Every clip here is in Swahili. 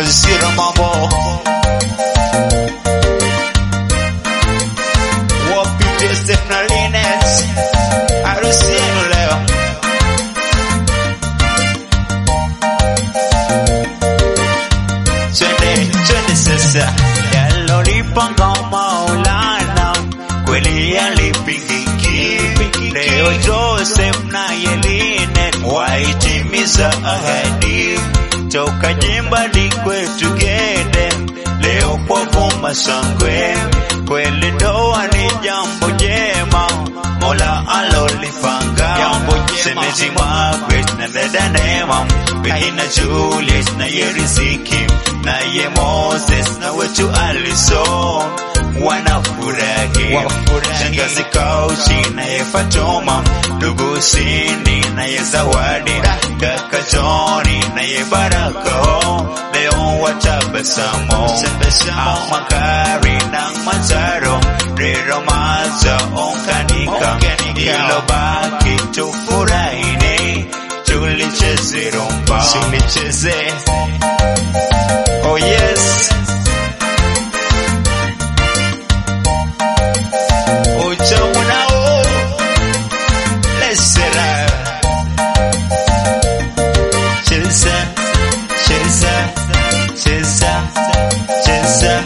Mazira mambo wapi Joseph na Linet, harusi yenu leo. Twende twende sasa, yalolipanga Maulana kweli yalipingiki. Leo Joseph na Yeline waitimiza ahadi toka jimbani kwetu Gede, leo kwa vuma sangwe, kweli ndoa ni jambo jema, Mola alolipanga. Semezi Margaret na dada Neema, Bihina Juliet na ye Riziki na ye Moses na wetu Alison wanafurahi, shangazi Kauchi na ye Fatuma, ndugu Cindy na ye Zawadi, kaka Johnny na ye Baraka, leo watabasamu Amakari na Manzaro, Rero Maza onkanika, ilobaki tufurahini, tulicheze rumba, tulicheze Oh yes. Utamu nao. Lesera. Cheza, cheza, cheza, cheza.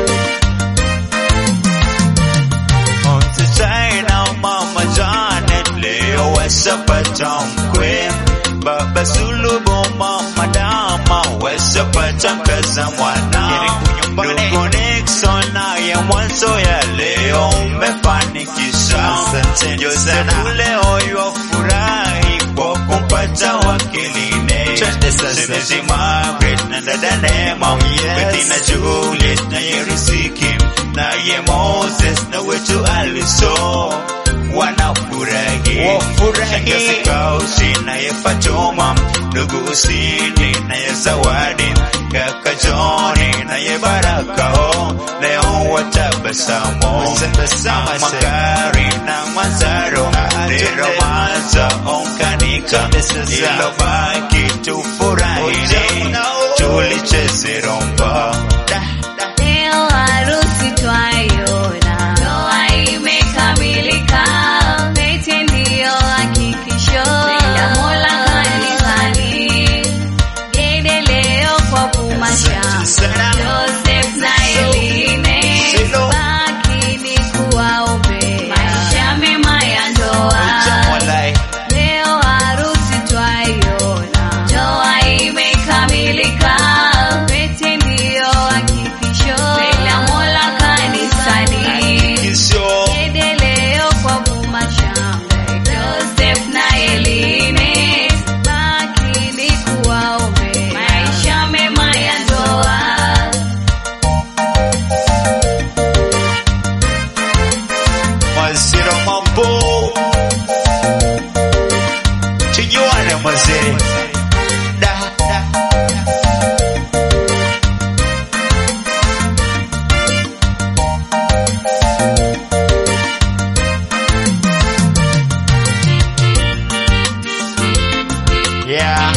Mtutai na mama Janet leo wasapata mkwe Baba Sulubu mama Dama wasapata mkaza mwana Ndugu Nixon naye mwanzo ya leo umefanikisha Josefu leo yafurahi kwa kumpata wakiline Semezi Margaret na dada Neema Bettina Juliet na ye Riziki na ye Moses na wetu Alison wanafurahi Shangazi Kausi na ye Fatuma ndugu Usini na ye Zawadi kaka Johnny na ye Baraka oh, leo watabasamu Makari na Manzaro Lero Maza onkanika ilobaki tufurahini tulicheze rumba Leo harusi twaiona, ndoa imekamilika, pete ndiyo hakikisho la Mola kanisani. Gede leo kwa kumasha, Joseph na Eline, baki ni kuwaombea maisha mema ya ndoa. Leo harusi twaiona, ndoa imekamilika, pete ndiyo hakikisho la Mola kanisani. Gede leo kwa kumashamba, Joseph na Eline, baki ni kuwaombea maisha mema ya ndoa. Mazira mambo tujuane mazee da, da. Yeah.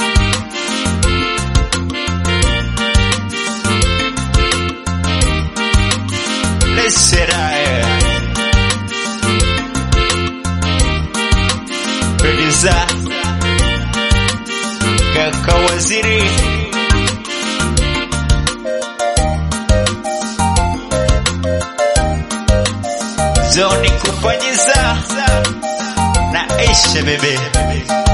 Listen, I Producer Kaka Waziri Zoni kufanyiza na Aisha bebe